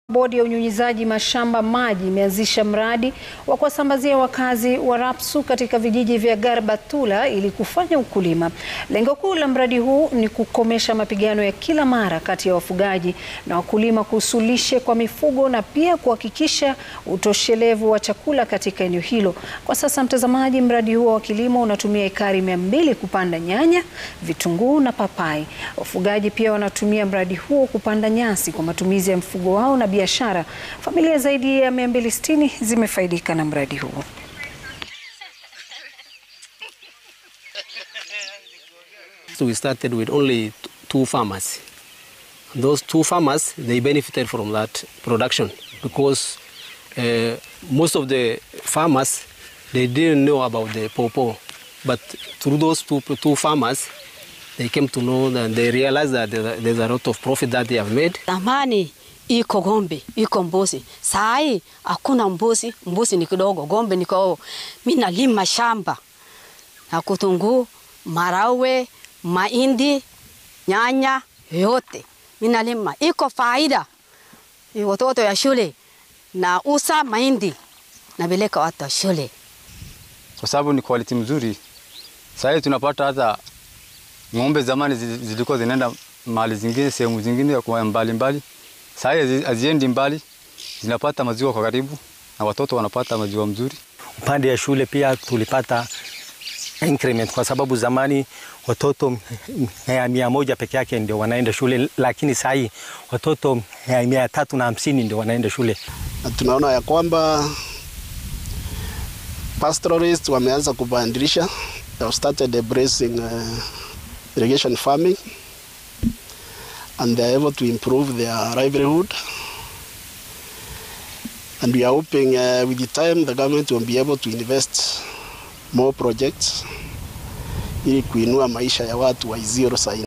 Bodi ya unyunyizaji mashamba maji imeanzisha mradi wa kuwasambazia wakazi wa Rapsu katika vijiji vya Garbatula ili kufanya ukulima. Lengo kuu la mradi huu ni kukomesha mapigano ya kila mara kati ya wafugaji na wakulima kuhusu lishe kwa mifugo na pia kuhakikisha utoshelevu wa chakula katika eneo hilo. Kwa sasa, mtazamaji, mradi huo wa kilimo unatumia ekari mia mbili kupanda nyanya, vitunguu na papai. Wafugaji pia wanatumia mradi huo kupanda nyasi kwa matumizi ya mfugo wao na biashara. Familia zaidi ya 260 zimefaidika na mradi huo. So we started with only t- two farmers. And those two farmers, they benefited from that production because uh, most of the farmers, they didn't know about the pawpaw. But through those two, two farmers, they came to know and they realized that there's a- there's a lot of profit that they have made. Zamani iko ng'ombe, iko mbuzi. Saa hii hakuna mbuzi, mbuzi ni kidogo, ng'ombe ni kwao. Mimi nalima shamba na kutunguu, marawe, mahindi, nyanya yote mimi nalima, iko faida. Ni Watoto ya shule na usa mahindi napeleka watu wa shule. kwa sababu ni quality mzuri. Sasa hivi tunapata hata ng'ombe zamani zi- zilikuwa zinaenda mahali zingine, sehemu zingine kwa mbali mbali. Sasa hivi haziendi mbali, zinapata maziwa kwa karibu na watoto wanapata maziwa mzuri. Upande ya shule pia tulipata increment kwa sababu zamani watoto mia mia moja peke yake ndio wanaenda shule, lakini saa hii watoto mia- mia tatu na hamsini ndio wanaenda shule. na tunaona ya kwamba pastoralists wameanza kubadilisha they have started embracing uh, irrigation farming and they are able to improve their livelihood and we are hoping uh, with the time the government will be able to invest more projects ili kuinua maisha ya watu wa Isiolo Saini.